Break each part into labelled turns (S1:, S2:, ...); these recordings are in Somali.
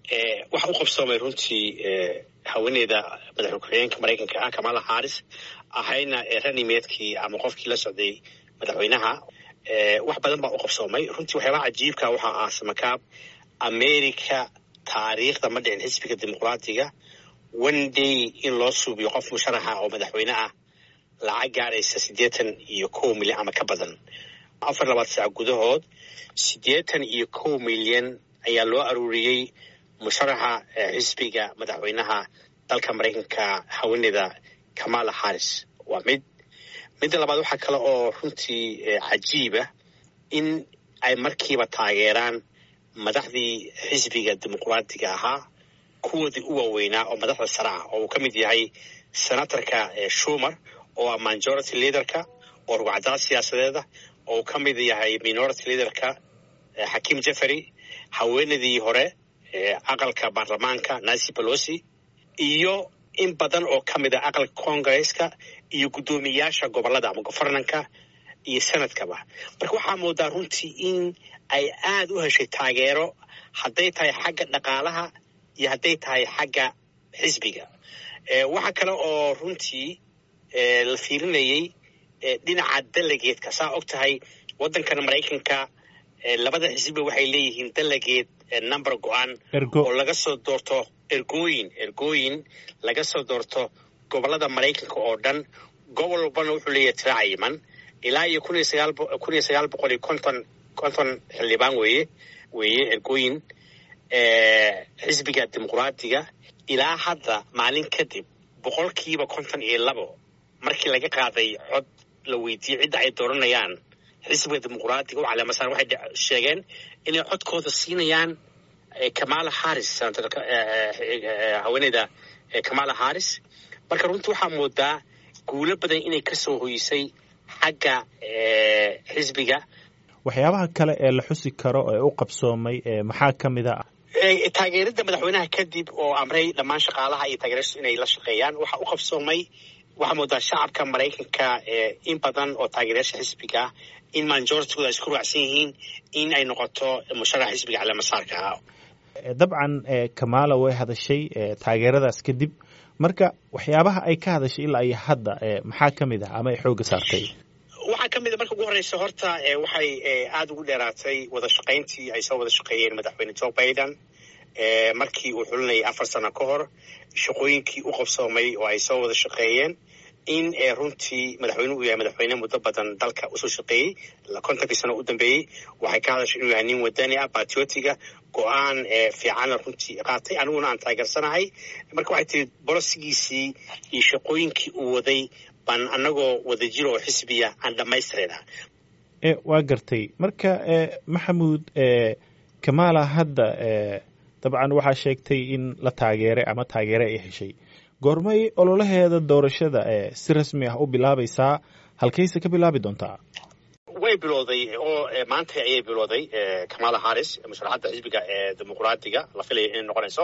S1: waxa u qabsoomay runtii haweeneyda madaxweyne ku-xigeenka maraykanka ah kamala haris ahayna ranimeedkii ama qofkii la socday madaxweynaha wax badan baa u qabsoomay runtii waxyaabaha cajiibka waxaa ah samakaab america taariikhda ma dhicin xisbiga dimuqraatiga one day in loo suubiyo qof musharaxa oo madaxweyne ah lacag gaaraysa siddeetan iyo kow milyan ama ka badan afar labaad saac gudahood siddeetan iyo kow milyan ayaa loo aruuriyey musharaxa xisbiga madaxweynaha dalka maraykanka haweeneyda kamala haris waa mid midda labaad waxaa kale oo runtii cajiiba in ay markiiba taageeraan madaxdii xisbiga dimuqraatiga ahaa kuwoodii u waaweynaa oo madaxda sare ah oo uu ka mid yahay senatorka shumer oo ah majority leaderka oo rugcadaad siyaasadeeda oo uu ka mid yahay minority leaderka xakiim jeffery haweenadii hore aqalka baarlamaanka nancy pelosi iyo in badan oo ka mid a aqalka congresska iyo guddoomiyaasha gobolada ama governanka iyo senadkaba marka waxaa moodaa runtii in ay aada u heshay taageero hadday tahay xagga dhaqaalaha iyo hadday tahay xagga xisbiga waxaa kale oo runtii la fiirinayey dhinaca dalageedka saa og tahay waddankan maraykanka labada xisbiba waxay leeyihiin dalageed number go-aan oo laga soo doorto ergooyin ergooyin laga soo doorto gobolada maraykanka oo dhan gobol walbana wuxuu leeyahay tira cayiman ilaa iyo kun iyo sagaal kun iyo sagaal boqol iyo konton konton xildhibaan weeye weeye ergooyin xisbiga dimuqraatiga ilaa hadda maalin kadib boqolkiiba konton iyo labo markii laga qaaday cod la weydiiyey cidda ay dooranayaan xisbiga dimuqraatiga u caleemasan waxay sheegeen inay codkooda siinayaan kamala haris haweeneyda kamala haris marka runtii waxaa moodaa guulo badan inay ka soo hoysay xagga xisbiga
S2: waxyaabaha kale ee la xusi karo ee u qabsoomay maxaa ka mid a
S1: taageerada madaxweynaha kadib oo amray dhammaan shaqaalaha iyo taageerashadu inay la shaqeeyaan waxaa u qabsoomay waxaa moodaa shacabka maraykanka in badan oo taageerayaasha xisbiga in majoritigooda ay isku raacsan yihiin in ay noqoto musharax xisbiga caleemasaarka ah
S2: dabcan kamala way hadashay taageeradaas kadib marka waxyaabaha ay ka hadashay ilaa iyo hadda maxaa ka mid ah ama ay xoogga saartay
S1: waxaa ka mid a marka ugu horeysa horta waxay aada ugu dheeraatay wada shaqayntii ay soo wada shaqeeyeen madaxweyne joe biden markii uu xulinayay afar sano ka hor shaqooyinkii u qabsoomay oo ay soo wada shaqeeyeen in runtii madaxweynuhu uu yahay madaxweyne muddo badan dalka usoo shaqeeyey kontonkii sano u dambeeyey waxay ka hadashay inuu yahay nin wadani ah batriotiga go-aan fiicanna runtii qaatay aniguna aan taageersanahay marka waxay tiri bolosigiisii iyo shaqooyinkii uu waday baan anagoo wadajir oo xisbiya aan dhammaystirayna
S2: waa gartay marka maxamuud kamala hadda dabcan waxaa sheegtay in la taageeray ama taageere ay heshay goormay ololaheeda doorashada si rasmi ah u bilaabaysaa halkayse ka bilaabi doontaa
S1: way bilowday oo maanta ayay bilowday kamala haris musharaxadda xisbiga ee dimuqraatiga la filaya inay noqonayso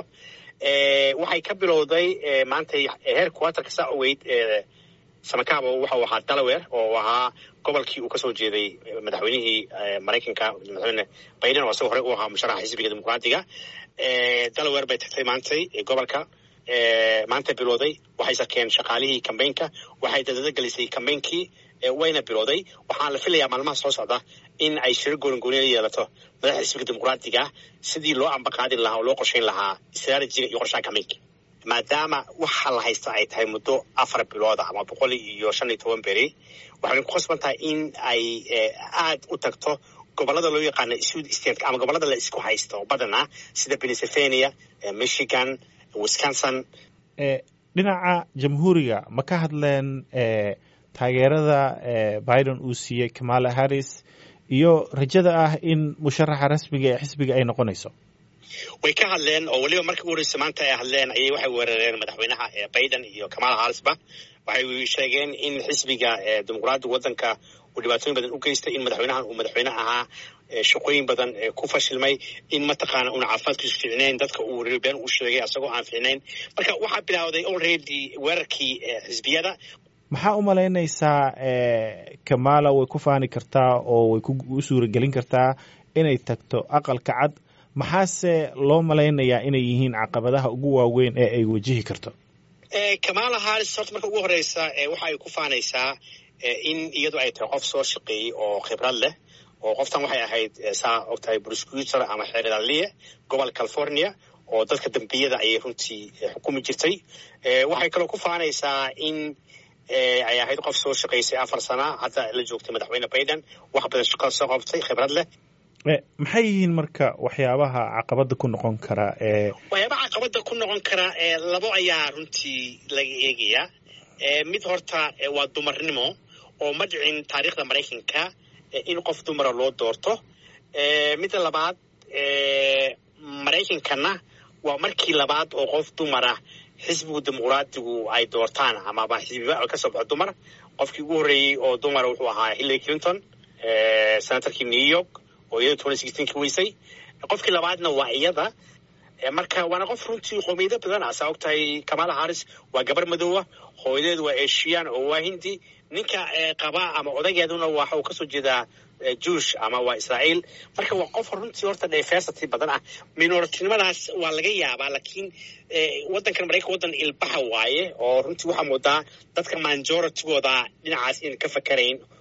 S1: waxay ka bilowday maantay heer quaterka saa ogeyd samakaabo waxau ahaa delaware oo ahaa gobolkii uu kasoo jeeday madaxweynihii maraykanka madaxweyne biden oo isaga horey u ahaa musharaxa xisbiga dimuqraatiga delaware bay tagtay maantay gobolka maanta bilowday waxay sarkeen shaqaalihii kambaynka waxay dadada gelisay kambeynkii wayna bilowday waxaan la filayaa maalmaha soo socda in ay shiro goongooniya yeelato madaxda xisbiga dimuqraatiga sidii loo ambaqaadin lahaa oo loo qorshayn lahaa istraatijiga iyo qorshaha kambeynka maadaama waxa la haysta ay tahay muddo afar bilooda ama boqol iyo shan iyo toban beri waxayna ku khasban tahay in ay aada u tagto gobolada loo yaqaano sud stateka ama gobolada la isku haysto badanaa sida pennsylvania michigan wisconsin
S2: dhinaca jamhuuriga ma ka hadleen taageerada biden uu siiyey kamala harris iyo rajada ah in musharaxa rasmiga ee xisbiga ay noqonayso
S1: way ka hadleen oo weliba markii ugu horeysa maanta ay hadleen ayay waxay weerareen madaxweynaha biden iyo kamala harrisba waxay sheegeen in xisbiga dimuqraadiga waddanka uu dhibaatooyin badan u geystay in madaxweynahan uu madaxweyne ahaa shaqooyin badan ku fashilmay in mataqaana una caafimaadkiisu fiicnayn dadka uu been uu sheegay asagoo aan fiicnayn marka waxaa bilaawday already weerarkii xisbiyada
S2: maxaa u malaynaysaa kamala way ku faani kartaa oo way u suuragelin kartaa inay tagto aqalka cad maxaase loo malaynayaa inay yihiin caqabadaha ugu waaweyn ee ay wajihi karto
S1: kamala harris horta marka ugu horeysa waxa ay ku faanaysaa in iyadu ay tahay qof soo shaqeeyey oo khibrad leh oo qoftan waxay ahayd saa ogtahay prosecutor ama xeeraliye gobolka california oo dadka dambiyada ayay runtii xukumi jirtay waxay kaloo ku faanaysaa in ay ahayd qof soo shaqaysay afar sana hadda la joogtay madaxweyne biden wax badan shaqo soo qabtay khibrad leh
S2: maxay yihiin marka waxyaabaha caqabada ku noqon kara
S1: waxyaabaha caqabada ku noqon kara labo ayaa runtii laga eegayaa mid horta waa dumarnimo oo ma dhicin taariikhda maraykanka in qof dumara loo doorto midda labaad maraykankana waa markii labaad oo qof dumara xisbigu dimuqraadigu ay doortaan amaba xisbiba ka soo baxo dumar qofkii ugu horreeyey oo dumara wuxuu ahaa hillary clinton senatorkii new york oo iyada twenty sixteenki weysay qofkii labaadna waa iyada marka waana qof runtii qoomiyado badan ah saa og tahay kamala harris waa gabar madoowa hooyadeedu waa eshiyan oo waa hindi ninka qaba ama odageeduna waxa uu kasoo jeedaa juush ama waa israa'iil marka waa qof runtii horta diversity badan ah minoritinimadaas waa laga yaabaa laakiin waddankan maraykan waddan ilbaxa waaye oo runtii waxaa moodaa dadka majoritigooda dhinacaas in ka fakarayn